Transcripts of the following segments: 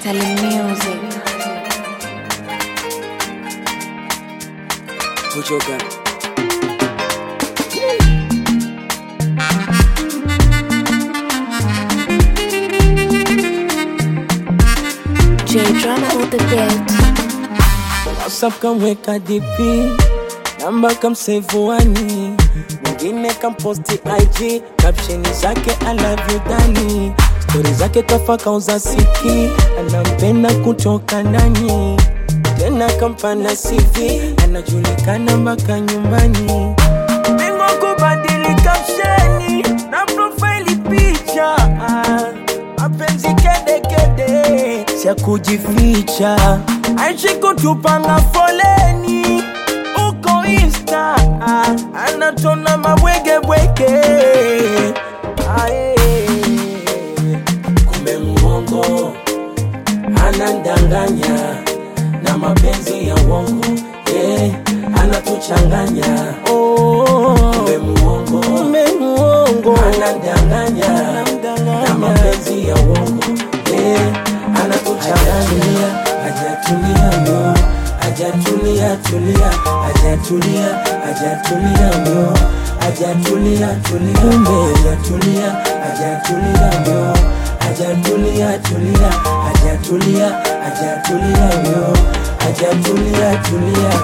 Ngatali Music. kuchoka J Drama on the beat. WhatsApp kamweka DP namba kamsevuani mwingine kamposti IG caption zake I love you dani stori zake kafa kauza siki anampenda kutoka ndani tena kampana CV anajulikana mpaka nyumbani Bingwa kubadili captioni na profile picha mapenzi kedekede sya kujificha aishi kutupanga foleni uko insta anatona mabwegebwege Aye. kumbe mwongo anandanganya na mapenzi ya uongo yeah, anatuchanganya oh, kumbe muongo kumbe muongo anandanganya na mapenzi ya uongo yeah, anatuchanganya hajatulia myo hajatulia tulia hajatulia hajatulia myo hajatulia tulia kumbe hajatulia hajatulia myo hajatulia tulia hajatulia hajatulia myo hajatulia tulia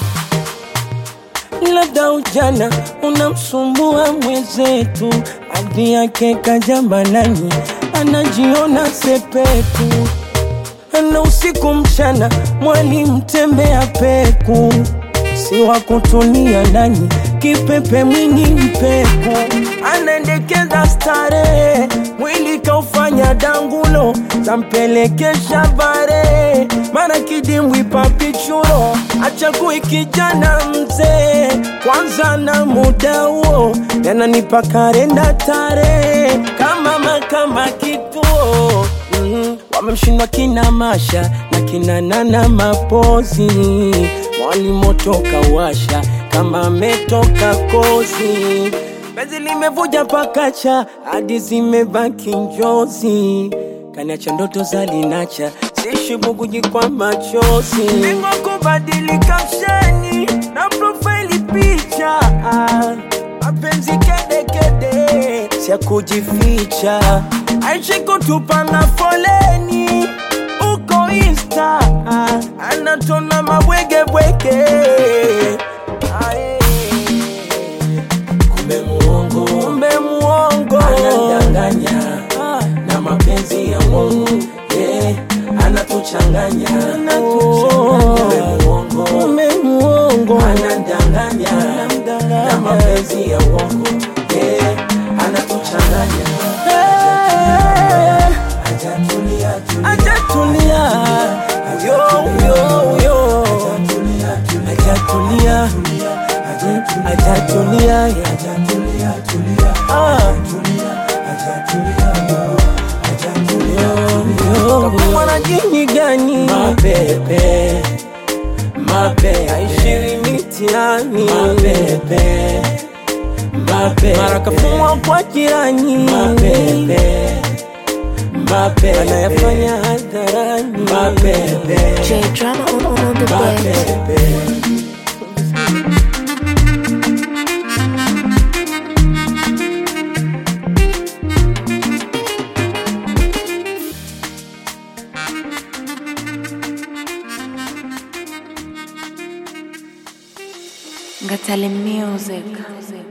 labda ujana unamsumbua mwenzetu, hadi yake kajamanani, anajiona sepetu, ana usiku mchana, mwalimu tembea peku, si wa kutulia nani, kipepe mwingi mpeku, anaendekeza starehe, mwili kaufanya dangulo, zampelekesha bare, mara kidimbwi papichulo, achagui kijana mzee, kwanza na muda huo, yananipa karenda tarehe, kama makama kituo mm, wamemshindwa kina Masha na kina Nana Mapozi, walimotoka washa kama ametoka kozi, penzi limevuja pakacha hadi zimebaki njozi, kaniacha ndoto za linacha sishi buguji kwa machozi, Bingwa kubadili kapsheni na profile picha mapenzi kedekede sya kujificha aishi kutupanga foleni uko insta anatona mabwegebwege Aye. kumbe muongo kumbe muongo anadanganya na mapenzi ya Mungu yeah, anatuchanganya kumbe muongo kumbe muongo anadanganya na mapenzi ya uongo yeah, anatuchanganya hajatulia hajatulia yo yo yo hajatulia hajatulia ah mwana jini gani mapepe mapepe aishiri mitiani mapepe mapepe mara kafumwa kwa jirani mapepe mapepe anayafanya hadharani mapepe J Drama on, on, on the beat. mapepe Ngatali Music.